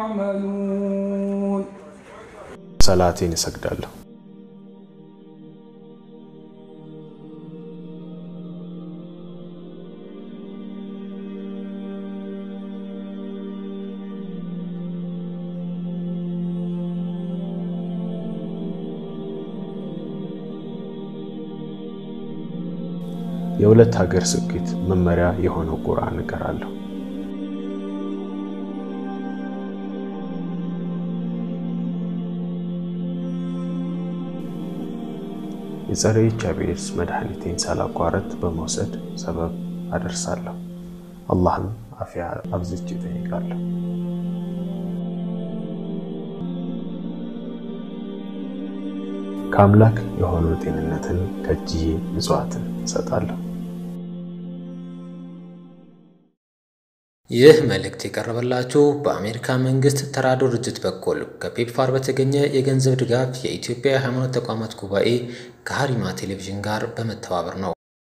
تعملون ሰላቴን እሰግዳለሁ። የሁለት ሀገር ስኬት መመሪያ የሆነው ቁርአን እቀራለሁ። የጸረ ኤች አይ ቪ ኤድስ መድኃኒቴን ሳላቋረጥ በመውሰድ ሰበብ አደርሳለሁ። አላህም አፊያ አብዝቼ እጠይቃለሁ። ከአምላክ የሆነው ጤንነትን ከእጅዬ ምጽዋትን እሰጣለሁ። ይህ መልእክት የቀረበላችሁ በአሜሪካ መንግስት ተራድኦ ድርጅት በኩል ከፔፕፋር በተገኘ የገንዘብ ድጋፍ የኢትዮጵያ የሃይማኖት ተቋማት ጉባኤ ከሀሪማ ቴሌቪዥን ጋር በመተባበር ነው።